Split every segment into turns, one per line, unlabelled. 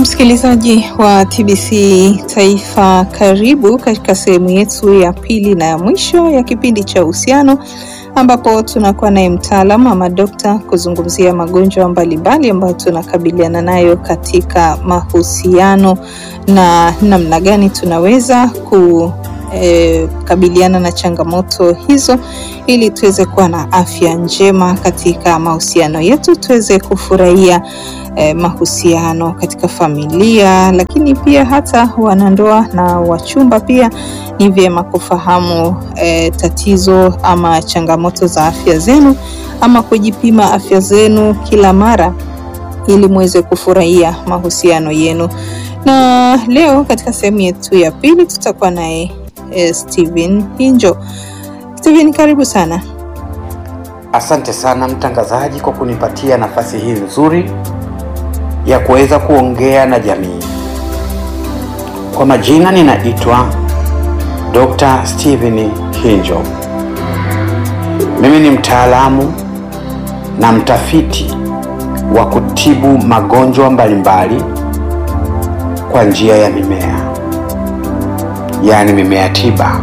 Msikilizaji wa TBC Taifa, karibu katika sehemu yetu ya pili na ya mwisho ya kipindi cha uhusiano, ambapo tunakuwa naye mtaalamu ama dokta kuzungumzia magonjwa mbalimbali ambayo tunakabiliana nayo katika mahusiano na namna gani tunaweza ku E, kabiliana na changamoto hizo ili tuweze kuwa na afya njema katika mahusiano yetu, tuweze kufurahia e, mahusiano katika familia, lakini pia hata wanandoa na wachumba pia ni vyema kufahamu e, tatizo ama changamoto za afya zenu ama kujipima afya zenu kila mara ili muweze kufurahia mahusiano yenu. Na leo katika sehemu yetu ya pili tutakuwa naye Steven Hinjo. Steven, karibu sana.
Asante sana mtangazaji kwa kunipatia nafasi hii nzuri ya kuweza kuongea na jamii. Kwa majina ninaitwa Dr. Steven Hinjo. Mimi ni mtaalamu na mtafiti wa kutibu magonjwa mbalimbali kwa njia ya mimea yaani mimea tiba.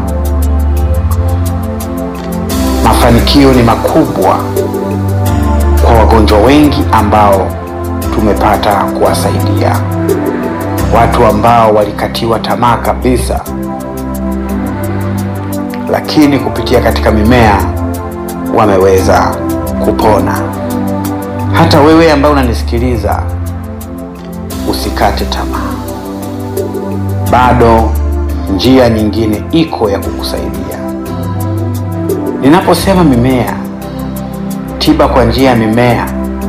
Mafanikio ni makubwa kwa wagonjwa wengi ambao tumepata kuwasaidia, watu ambao walikatiwa tamaa kabisa, lakini kupitia katika mimea wameweza kupona. Hata wewe ambaye unanisikiliza, usikate tamaa, bado njia nyingine iko ya kukusaidia. Ninaposema mimea tiba kwa njia ya mimea,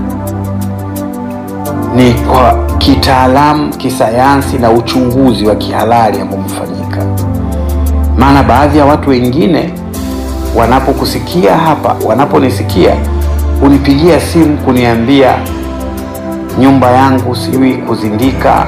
ni kwa kitaalamu, kisayansi na uchunguzi wa kihalali ambao umefanyika. Maana baadhi ya watu wengine wanapokusikia hapa, wanaponisikia unipigia simu kuniambia nyumba yangu sijui kuzindika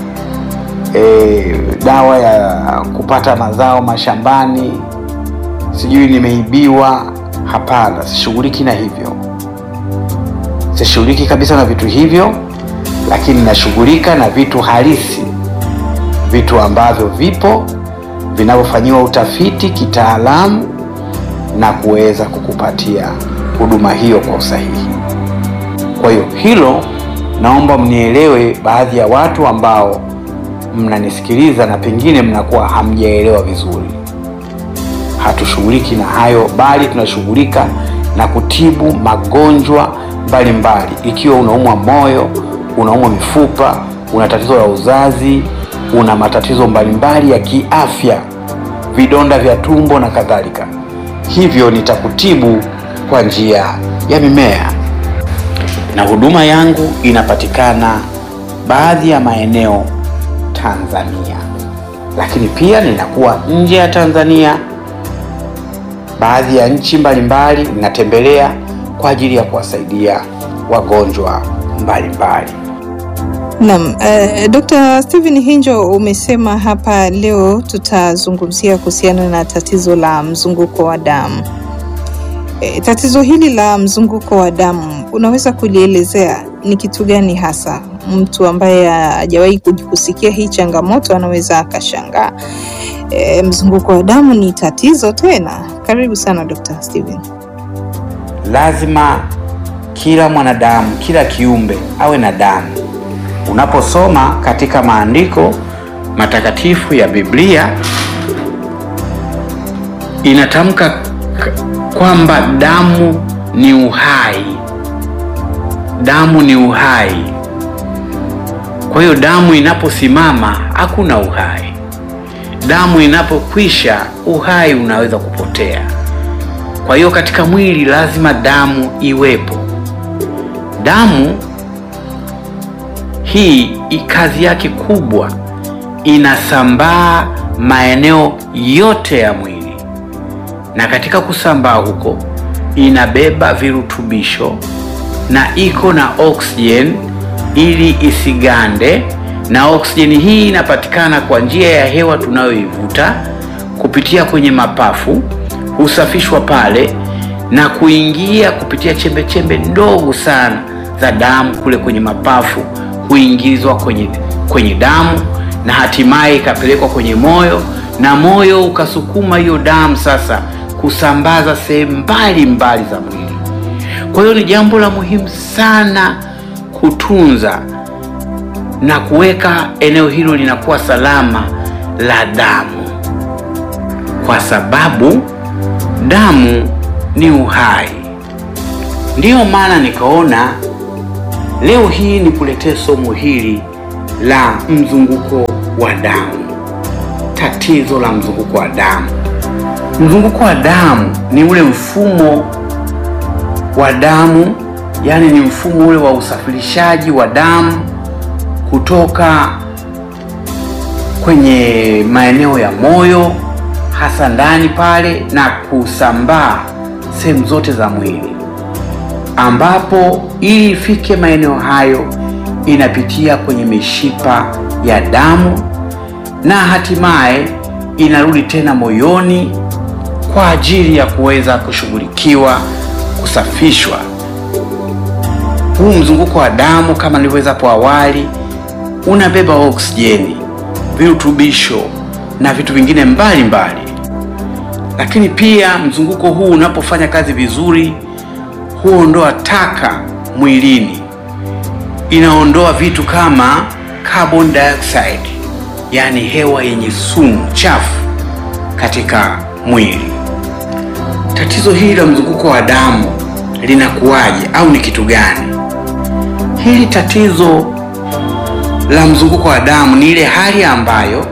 E, dawa ya kupata mazao mashambani, sijui nimeibiwa. Hapana, sishughuliki na hivyo, sishughuliki kabisa na vitu hivyo, lakini nashughulika na vitu halisi, vitu ambavyo vipo vinavyofanyiwa utafiti kitaalamu na kuweza kukupatia huduma hiyo kwa usahihi. Kwa hiyo hilo naomba mnielewe, baadhi ya watu ambao mnanisikiliza na pengine mnakuwa hamjaelewa vizuri. Hatushughuliki na hayo, bali tunashughulika na kutibu magonjwa mbalimbali. Ikiwa unaumwa moyo, unaumwa mifupa, una tatizo la uzazi, una matatizo mbalimbali ya kiafya, vidonda vya tumbo na kadhalika, hivyo nitakutibu kwa njia ya mimea, na huduma yangu inapatikana baadhi ya maeneo Tanzania, lakini pia ninakuwa nje ya Tanzania, baadhi ya nchi mbalimbali ninatembelea kwa ajili ya kuwasaidia wagonjwa mbalimbali.
Naam, uh, Dr. Steven Hinjo, umesema hapa leo tutazungumzia kuhusiana na tatizo la mzunguko wa damu. E, tatizo hili la mzunguko wa damu unaweza kulielezea ni kitu gani hasa? Mtu ambaye hajawahi kusikia hii changamoto anaweza akashangaa, e, mzunguko wa damu ni tatizo tena? Karibu sana Dr. Steven.
Lazima kila mwanadamu, kila kiumbe awe na damu. Unaposoma katika maandiko matakatifu ya Biblia inatamka kwamba damu ni uhai, damu ni uhai. Kwa hiyo damu inaposimama hakuna uhai, damu inapokwisha uhai unaweza kupotea. Kwa hiyo katika mwili lazima damu iwepo. Damu hii kazi yake kubwa, inasambaa maeneo yote ya mwili, na katika kusambaa huko inabeba virutubisho na iko na oksijeni ili isigande, na oksijeni hii inapatikana kwa njia ya hewa tunayoivuta kupitia kwenye mapafu, husafishwa pale na kuingia kupitia chembe chembe ndogo sana za damu kule kwenye mapafu, huingizwa kwenye kwenye damu na hatimaye ikapelekwa kwenye moyo na moyo ukasukuma hiyo damu sasa kusambaza sehemu mbalimbali za mwili. Kwa hiyo ni jambo la muhimu sana kutunza na kuweka eneo hilo linakuwa salama la damu, kwa sababu damu ni uhai. Ndiyo maana nikaona leo hii nikuletee somo hili la mzunguko wa damu, tatizo la mzunguko wa damu. Mzunguko wa damu ni ule mfumo wa damu, yaani ni mfumo ule wa usafirishaji wa damu kutoka kwenye maeneo ya moyo hasa ndani pale na kusambaa sehemu zote za mwili, ambapo ili ifike maeneo hayo inapitia kwenye mishipa ya damu na hatimaye inarudi tena moyoni kwa ajili ya kuweza kushughulikiwa, kusafishwa. Huu mzunguko wa damu kama nilivyoweza hapo awali unabeba oksijeni, virutubisho na vitu vingine mbalimbali mbali. Lakini pia mzunguko huu unapofanya kazi vizuri huondoa taka mwilini, inaondoa vitu kama carbon dioxide, yaani hewa yenye sumu chafu katika mwili. Tatizo hili la mzunguko wa damu linakuwaje au ni kitu gani? Hili tatizo la mzunguko wa damu ni ile hali ambayo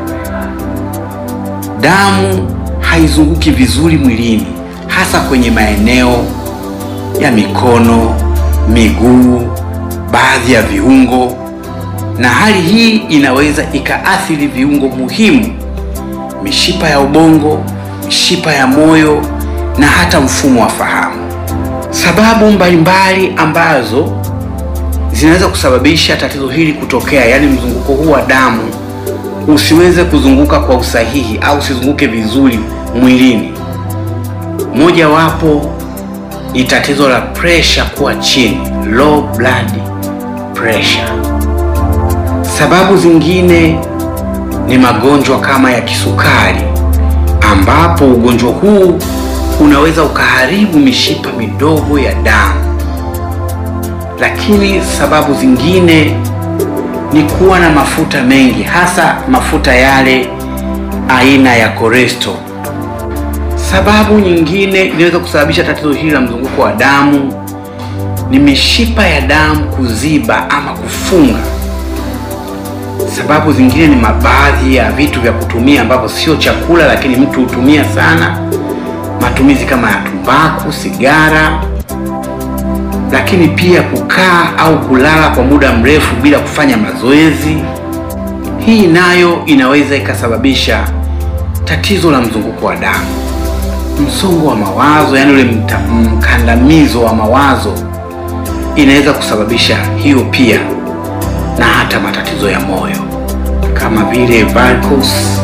damu haizunguki vizuri mwilini, hasa kwenye maeneo ya mikono, miguu, baadhi ya viungo, na hali hii inaweza ikaathiri viungo muhimu, mishipa ya ubongo, mishipa ya moyo na hata mfumo wa fahamu. Sababu mbalimbali ambazo zinaweza kusababisha tatizo hili kutokea, yaani mzunguko huu wa damu usiweze kuzunguka kwa usahihi au usizunguke vizuri mwilini. Mojawapo ni tatizo la presha kuwa chini, low blood pressure. Sababu zingine ni magonjwa kama ya kisukari, ambapo ugonjwa huu unaweza ukaharibu mishipa midogo ya damu. Lakini sababu zingine ni kuwa na mafuta mengi, hasa mafuta yale aina ya cholesterol. Sababu nyingine inaweza kusababisha tatizo hili la mzunguko wa damu ni mishipa ya damu kuziba ama kufunga. Sababu zingine ni mabaadhi ya vitu vya kutumia ambavyo sio chakula, lakini mtu hutumia sana, matumizi kama ya tumbaku, sigara, lakini pia kukaa au kulala kwa muda mrefu bila kufanya mazoezi. Hii nayo inaweza ikasababisha tatizo la mzunguko wa damu. Msongo wa mawazo, yaani ule mkandamizo wa mawazo, inaweza kusababisha hiyo pia, na hata matatizo ya moyo kama vile varicose,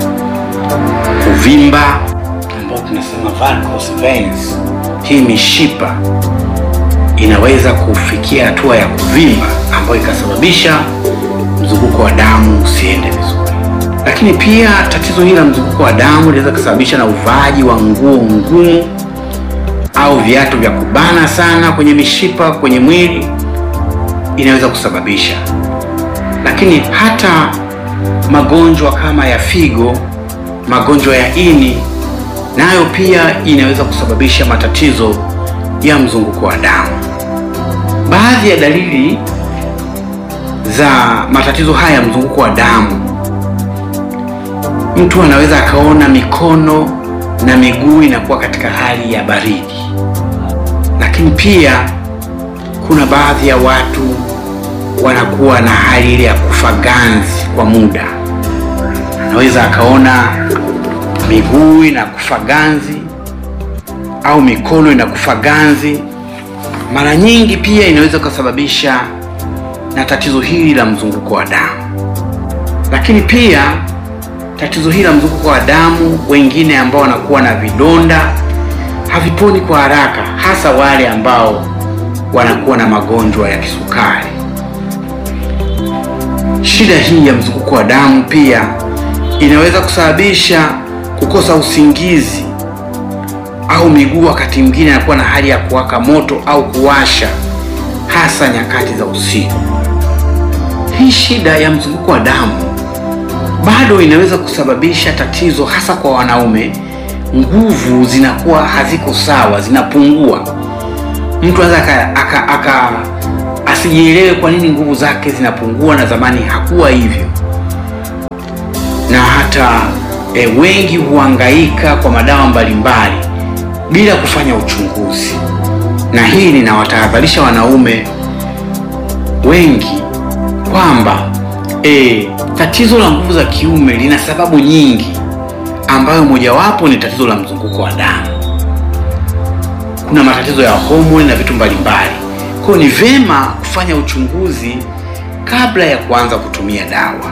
kuvimba ambao tunasema varicose veins. Hii mishipa inaweza kufikia hatua ya kuvimba ambayo ikasababisha mzunguko wa damu usiende vizuri. Lakini pia tatizo hili la mzunguko wa damu linaweza kusababisha na uvaaji wa nguo ngumu au viatu vya kubana sana kwenye mishipa kwenye mwili, inaweza kusababisha. Lakini hata magonjwa kama ya figo, magonjwa ya ini, nayo pia inaweza kusababisha matatizo ya mzunguko wa damu. Baadhi ya dalili za matatizo haya ya mzunguko wa damu, mtu anaweza akaona mikono na miguu inakuwa katika hali ya baridi, lakini pia kuna baadhi ya watu wanakuwa na hali ile ya kufa ganzi kwa muda. Anaweza akaona miguu inakufa ganzi au mikono inakufa ganzi. Mara nyingi pia inaweza kusababisha na tatizo hili la mzunguko wa damu. Lakini pia tatizo hili la mzunguko wa damu, wengine ambao wanakuwa na vidonda haviponi kwa haraka, hasa wale ambao wanakuwa na magonjwa ya kisukari. shida hii ya mzunguko wa damu pia inaweza kusababisha kukosa usingizi au miguu wakati mwingine anakuwa na hali ya kuwaka moto au kuwasha, hasa nyakati za usiku. Hii shida ya mzunguko wa damu bado inaweza kusababisha tatizo, hasa kwa wanaume. Nguvu zinakuwa haziko sawa, zinapungua. Mtu anaweza aka, aka, aka asijielewe kwa nini nguvu zake zinapungua, na zamani hakuwa hivyo. Na hata e, wengi huhangaika kwa madawa mbalimbali bila kufanya uchunguzi, na hii ninawatahadharisha wanaume wengi kwamba e, tatizo la nguvu za kiume lina sababu nyingi, ambayo mojawapo ni tatizo la mzunguko wa damu. Kuna matatizo ya homoni na vitu mbalimbali. Kwa hiyo ni vema kufanya uchunguzi kabla ya kuanza kutumia dawa.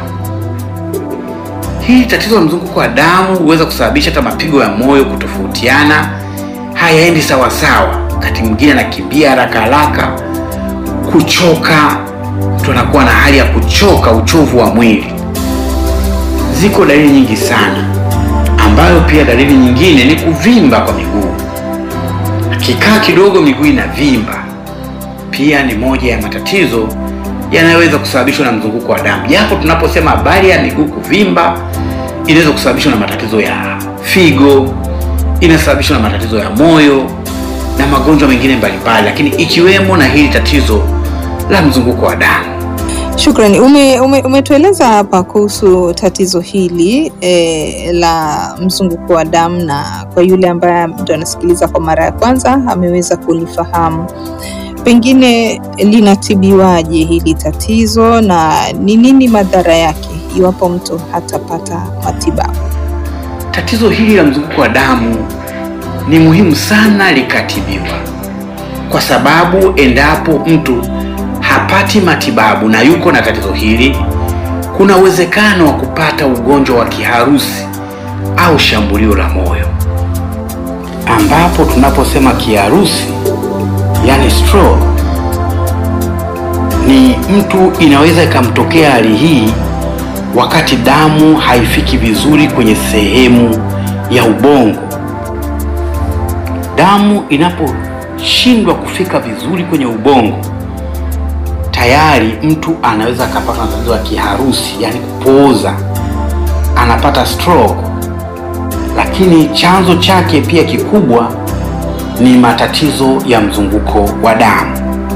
Hii tatizo la mzunguko wa damu huweza kusababisha hata mapigo ya moyo kutofautiana, hayaendi sawa sawa. Wakati mwingine anakimbia haraka haraka, kuchoka, mtu anakuwa na hali ya kuchoka, uchovu wa mwili. Ziko dalili nyingi sana, ambayo pia dalili nyingine ni kuvimba kwa miguu. Akikaa kidogo, miguu inavimba, pia ni moja ya matatizo yanayoweza kusababishwa na mzunguko wa damu. Japo tunaposema habari ya miguu kuvimba, inaweza kusababishwa na matatizo ya figo, inasababishwa na matatizo ya moyo na magonjwa mengine mbalimbali, lakini ikiwemo na hili tatizo la mzunguko wa damu.
Shukrani. Ume, ume, umetueleza hapa kuhusu tatizo hili e, la mzunguko wa damu, na kwa yule ambaye ndo anasikiliza kwa mara ya kwanza ameweza kulifahamu, pengine linatibiwaje hili tatizo na ni nini madhara yake iwapo mtu hatapata matibabu?
Tatizo hili la mzunguko wa damu ni muhimu sana likatibiwa, kwa sababu endapo mtu hapati matibabu na yuko na tatizo hili, kuna uwezekano wa kupata ugonjwa wa kiharusi au shambulio la moyo, ambapo tunaposema kiharusi, yani stroke, ni mtu inaweza ikamtokea hali hii wakati damu haifiki vizuri kwenye sehemu ya ubongo. Damu inaposhindwa kufika vizuri kwenye ubongo tayari mtu anaweza akapata na tatizo la kiharusi, yani kupooza, anapata stroke. Lakini chanzo chake pia kikubwa ni matatizo ya mzunguko wa damu.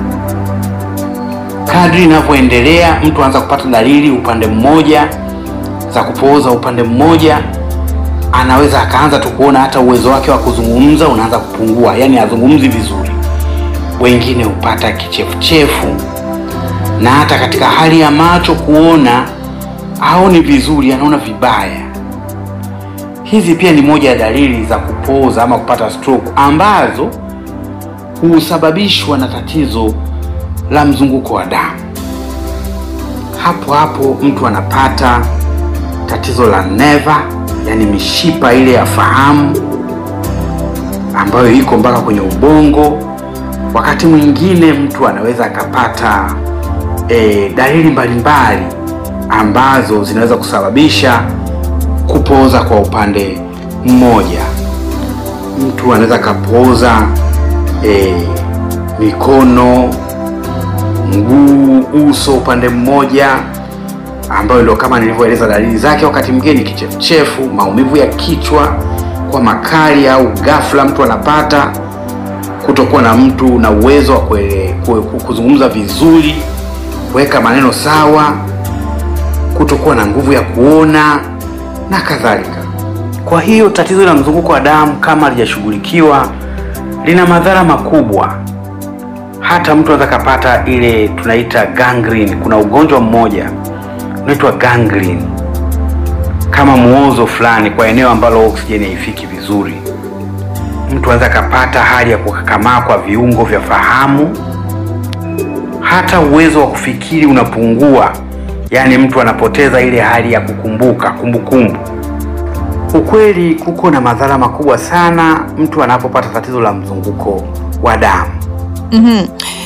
Kadri inavyoendelea, mtu anaanza kupata dalili upande mmoja za kupooza upande mmoja, anaweza akaanza tu kuona hata uwezo wake wa kuzungumza unaanza kupungua, yani hazungumzi vizuri. Wengine hupata kichefuchefu na hata katika hali ya macho kuona haoni vizuri, anaona vibaya. Hizi pia ni moja ya dalili za kupooza ama kupata stroke ambazo husababishwa na tatizo la mzunguko wa damu. Hapo hapo mtu anapata tatizo la neva, yani mishipa ile ya fahamu ambayo iko mpaka kwenye ubongo. Wakati mwingine mtu anaweza akapata E, dalili mbalimbali ambazo zinaweza kusababisha kupooza kwa upande mmoja. Mtu anaweza akapooza e, mikono, mguu, uso upande mmoja, ambayo ndio kama nilivyoeleza dalili zake. Wakati mwingine ni kichefuchefu, maumivu ya kichwa kwa makali au ghafla mtu anapata kutokuwa na mtu na uwezo wa kuzungumza vizuri kuweka maneno sawa, kutokuwa na nguvu ya kuona na kadhalika. Kwa hiyo tatizo la mzunguko wa damu kama halijashughulikiwa lina madhara makubwa. Hata mtu anaweza kapata ile tunaita gangrene. Kuna ugonjwa mmoja unaitwa gangrene, kama muozo fulani kwa eneo ambalo oksijeni haifiki vizuri. Mtu anaweza kapata hali ya kukakamaa kwa viungo vya fahamu hata uwezo wa kufikiri unapungua, yaani mtu anapoteza ile hali ya kukumbuka kumbukumbu. Ukweli kuko na madhara makubwa sana mtu anapopata tatizo la mzunguko wa damu.
mm -hmm.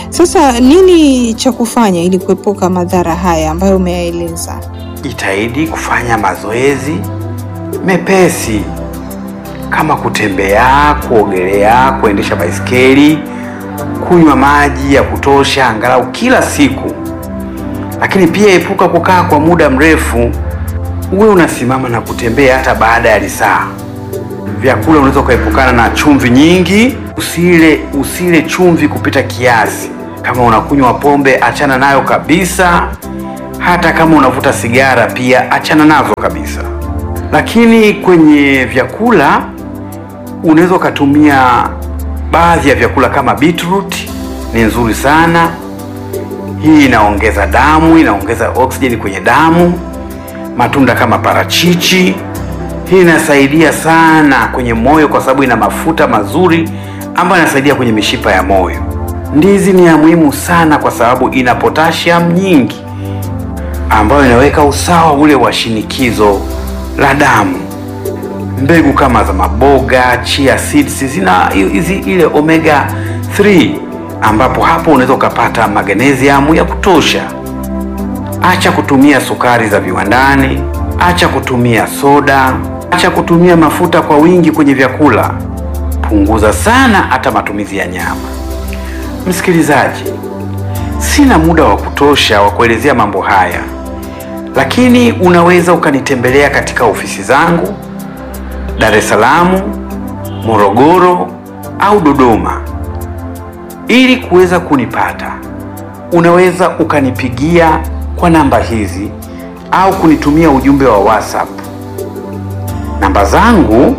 Sasa nini cha kufanya ili kuepuka madhara haya ambayo umeyaeleza?
Jitahidi kufanya mazoezi mepesi kama kutembea, kuogelea, kuendesha baisikeli, kunywa maji ya kutosha angalau kila siku. Lakini pia epuka kukaa kwa muda mrefu, uwe unasimama na kutembea hata baada ya lisaa. Vyakula unaweza ukaepukana na chumvi nyingi, usile usile chumvi kupita kiasi. Kama unakunywa pombe, achana nayo kabisa. Hata kama unavuta sigara, pia achana nazo kabisa. Lakini kwenye vyakula unaweza ukatumia baadhi ya vyakula kama beetroot, ni nzuri sana. Hii inaongeza damu, inaongeza oksijeni kwenye damu. Matunda kama parachichi, hii inasaidia sana kwenye moyo kwa sababu ina mafuta mazuri ambayo inasaidia kwenye mishipa ya moyo. Ndizi ni ya muhimu sana kwa sababu ina potassium nyingi ambayo inaweka usawa ule wa shinikizo la damu. Mbegu kama za maboga, chia seeds zina hizi ile omega 3 ambapo hapo unaweza ukapata magnesium ya kutosha. Acha kutumia sukari za viwandani, acha kutumia soda, acha kutumia mafuta kwa wingi kwenye vyakula. Punguza sana hata matumizi ya nyama. Msikilizaji, sina muda wa kutosha wa kuelezea mambo haya, lakini unaweza ukanitembelea katika ofisi zangu Dar es Salaam, Morogoro au Dodoma ili kuweza kunipata. Unaweza ukanipigia kwa namba hizi au kunitumia ujumbe wa WhatsApp. Namba zangu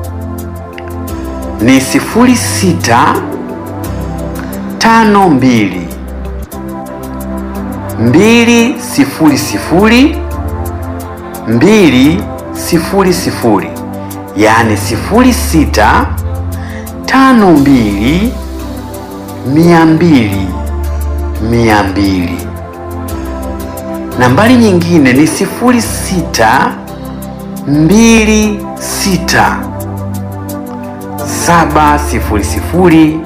ni 06 52 200 200 yaani 06 52 200 200. Nambari nyingine ni 06 26 700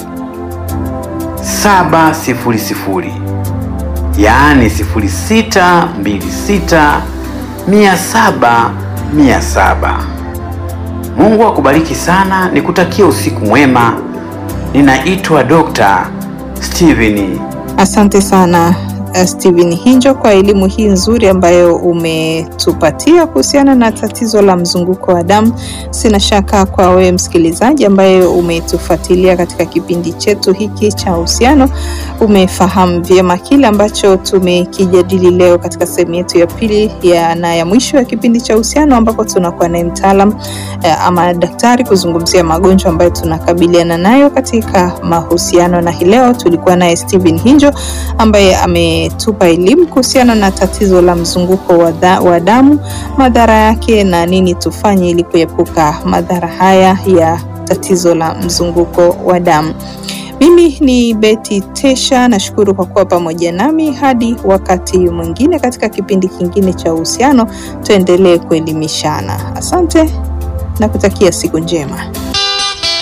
700, yaani 06 26 700 700. Mungu akubariki sana, nikutakia usiku mwema. Ninaitwa Dr. Steven.
Asante sana uh, Steven Hinjo kwa elimu hii nzuri ambayo umetupatia kuhusiana na tatizo la mzunguko wa damu. Sina shaka kwa wewe msikilizaji ambaye umetufuatilia katika kipindi chetu hiki cha uhusiano, umefahamu vyema kile ambacho tumekijadili leo katika sehemu yetu ya pili ya na ya mwisho ya kipindi cha uhusiano, ambapo tunakuwa naye mtaalam uh, ama daktari kuzungumzia magonjwa ambayo tunakabiliana nayo katika mahusiano, na hii leo tulikuwa naye Steven Hinjo ambaye ametupa elimu kuhusiana na tatizo la mzunguko wa, da, wa damu, madhara yake na nini tufanye ili kuepuka madhara haya ya tatizo la mzunguko wa damu. Mimi ni Betty Tesha, nashukuru kwa kuwa pamoja nami hadi wakati mwingine katika kipindi kingine cha uhusiano. Tuendelee kuelimishana. Asante na kutakia siku njema.